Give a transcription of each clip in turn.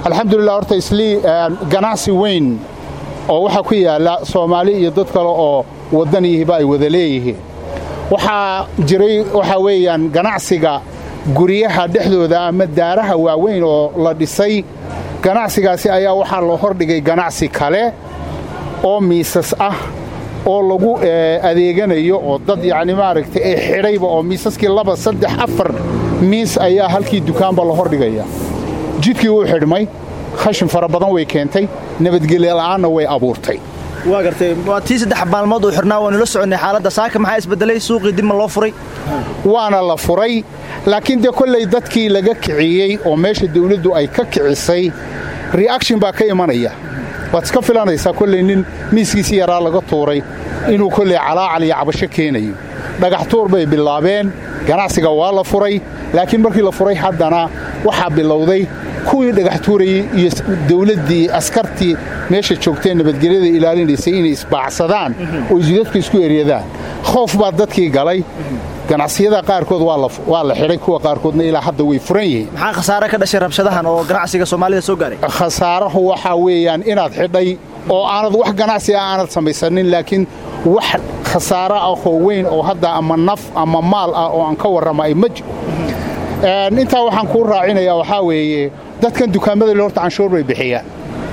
alxamdulilah horta islii ganacsi weyn oo waxaa ku yaalla soomaali iyo dad kale oo waddaniyihiba ay wada leeyihiin waxaa jiray waxaa weeyaan ganacsiga guryaha dhexdooda ama daaraha waaweyn oo la dhisay ganacsigaasi ayaa waxaa loo hordhigay ganacsi kale oo miisas ah oo lagu adeeganayo oo dad yacni maaragtay ee xidhayba oo miisaskii laba saddex afar miis ayaa halkii dukaanba la hordhigaya jidkii wuu xidhmay khashin fara badan way keentay nabadgelyo la'aanna way abuurtay waa gartay waa tii saddex maalmood uu xidhnaa waanu la soconnay xaaladda saaka maxaa isbedelay suuqii dib ma loo furay waana la furay laakiin dee kollay dadkii laga kiciyey oo meesha dawladdu ay ka kicisay reaction baa ka imanaya waad iska filanaysaa kollay nin miiskiisii yaraa laga tuuray inuu kollay calaacal iyo cabasho keenayo dhagax tuur bay bilaabeen ganacsiga waa la furay laakiin markii la furay haddana waxaa bilowday kuwii dhagax tuurayey iyo dawladdii askartii meesha joogtee nabadgelyada ilaalinaysay inay isbaacsadaan oo isdadku isku eryadaan khoof baa dadkii galay ganacsiyada qaarkood waa la xidhay kuwa qaarkoodna ilaa hadda way furan yihiin maxaa khasaare ka dhashay rabshadahan oo ganacsiga soomaalida soo gaaray khasaarahu waxaa weeyaan inaad xidhay oo aanad wax ganacsi ah aanad samaysanin laakiin wax khasaaro ah oo weyn oo hadda ama naf ama maal ah oo aan ka warrama ay ma jiro intaa waxaan kuu raacinayaa waxaa weeye dadkan dukaamada le horta canshuur bay bixiyaan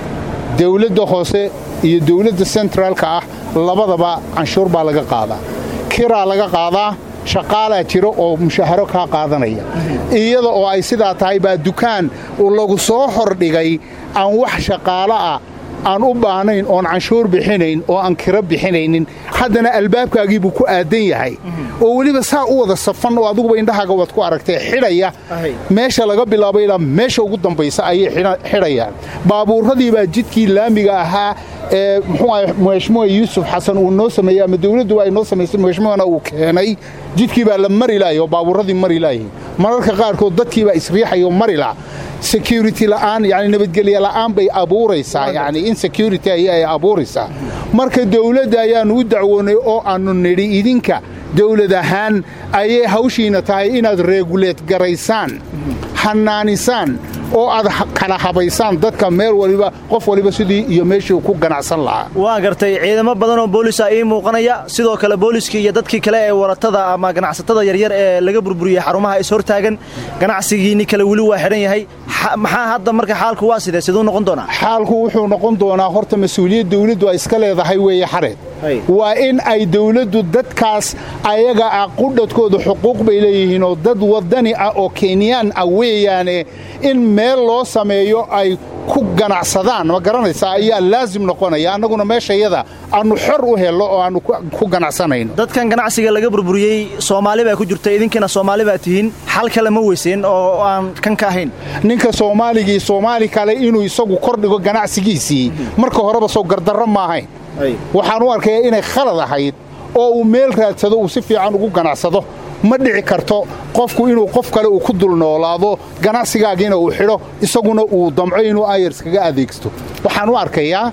dawladda hoose iyo dawladda sentraalka ah labadaba canshuur baa laga qaadaa kiraa laga qaadaa shaqaalaa jira oo mushaharo kaa qaadanaya iyada oo ay sidaa tahay baa dukaan lagu soo hordhigay aan wax shaqaalo ah aan u baahnayn oon canshuur bixinayn oo aan kiro bixinaynin haddana albaabkaagiibuu ku aadan yahay oo weliba saa u wada safan oo adiguba indhahaaga waad ku aragtay xidhaya meesha laga bilaabo ilaa meesha ugu dambaysa ayay xidhayaan baabuurradii baa jidkii laamiga ahaa ee muxuu madaxmuha yuusuf xasan uu noo sameeyey ama dawladdu ay noo samaysay madaxmuhana uu keenay jidkii baa la mari laayay oo baabuurradii mari laayay mararka qaarkood dadkii baa isriixaya oo mari laa security la'aan yani nabadgelye la'aan bay abuuraysaa yani insecurity ayay abuuraysaa marka dawladda ayaannu u dacwoonay oo aannu nidhi idinka dawlad ahaan ayay hawshiina tahay inaad reeguleed garaysaan hannaanisaan oo aad kala habaysaan dadka meel waliba qof waliba sidii iyo meeshii ku ganacsan lahaa waa gartay ciidamo badan oo boolisa ii muuqanaya sidoo kale booliskii iyo dadkii kale ee waratada ama ganacsatada yaryar ee laga burburiyey xarumaha is hortaagan ganacsigiinni kale weli waa xidhan yahay maxaa hadda marka xaalku waa sidee siduu noqon doonaa xaalku wuxuu noqon doonaa horta mas-uuliyad dawladdu ay iska leedahay weeye xareed waa in ay dawladdu dadkaas ayaga ah qudhadkooda xuquuq bay leeyihiin oo dad waddani ah oo kenyaan ah weeyaane in meel loo sameeyo ay ku ganacsadaan ma garanaysaa ayaa laasim noqonaya annaguna meeshayada aannu xor u hello oo aannu ku ganacsanayno dadkan ganacsiga laga burburiyey soomaali baa ku jirta idinkina soomaali baa tihiin xal kale ma weyseen oo aan kan ka ahayn ninka soomaaligii soomaali kale inuu isagu kordhigo ganacsigiisii marka horeba soo gardarro maahayn waxaan u arkayaa inay khalad ahayd oo uu meel raadsado uu si fiican ugu ganacsado ma dhici karto qofku inuu qof kale uu ku dul noolaado ganacsigaagiina uu xidho isaguna uu damco inuu ayars kaga adeegsto waxaan u arkayaa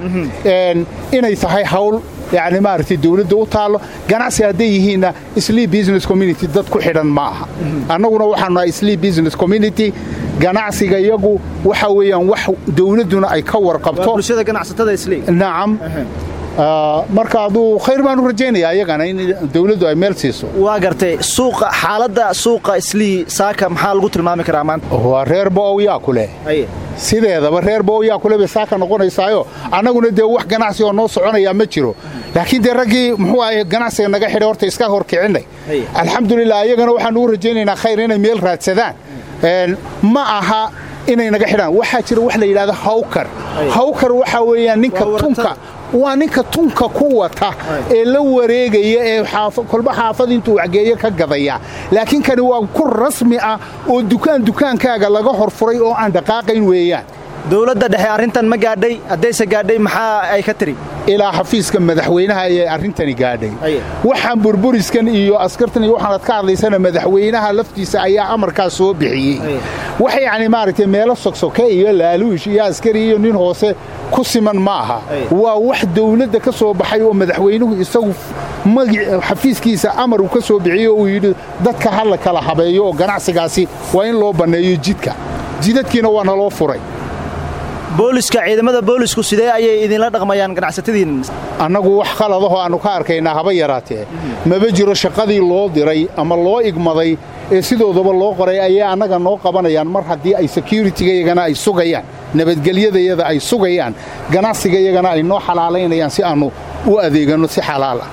inay tahay hawl yani maaragtay dawladda u taallo ganacsi hadday yihiinna slii business community dad ku xidhan ma aha annaguna waxaanu nahay slii business community ganacsiga iyagu waxa weeyaan wax dawladduna ay ka warqabto bulshada ganacsatada islii nacam marka aduu khayr baan u rajaynayaa iyagana in dawladdu ay meel siiso waa gartay suuqa xaaladda suuqa islii saaka maxaa lagu tilmaami karaa maanta waa reer bo'ow yaa ku leh sideedaba reer bo'ow yaa kule bay saaka noqonaysaayo annaguna dee wax ganacsi oo noo soconayaa ma jiro laakiin dee raggii muxuu ahay ganacsiga naga xidhay horta iska hor kicinnay alxamdulilah iyagana waxaanu u rajaynaynaa khayr inay meel raadsadaan ma aha inay naga xidhaan waxaa jira wax la yidhahdo hawkar hawkar waxaa weeyaan ninka tunka waa ninka tunka ku wata ee la wareegaya ee kolba xaafad intuu waxgeeyo ka gadaya laakiin kani waa ku rasmi ah oo dukaan dukaankaaga laga horfuray oo aan dhaqaaqayn weeyaan dowladda dhexe arrintan ma gaadhay haddayse gaadhay maxaa ay ka tiri ilaa xafiiska madaxweynaha ayay arrintani gaadhay waxaan burburiskan iyo askartan iyo waxaanad ka hadlaysana madaxweynaha laftiisa ayaa amarkaas soo bixiyey wax yacni maaragtay meelo sogsoke iyo laaluush iyo askari iyo nin hoose ku siman ma aha waa wax dawladda ka soo baxay oo madaxweynuhu isagu xafiiskiisa amar uu ka soo bixiyo uu yidhi dadka ha la kala habeeyo oo ganacsigaasi waa in loo banneeyo jidka jidadkiina waa naloo furay booliska ciidamada boolisku sidee ayay idinla dhaqmayaan ganacsatadiin annagu wax khaladahoo aannu ka arkaynaa haba yaraatee maba jiro shaqadii loo diray ama loo igmaday ee sidoodaba loo qoray ayay annaga noo qabanayaan mar haddii ay sekuritiga-yagana ay sugayaan nabadgelyadayada ay sugayaan ganacsigayagana ay noo xalaalaynayaan si aannu u adeeganno si xalaal ah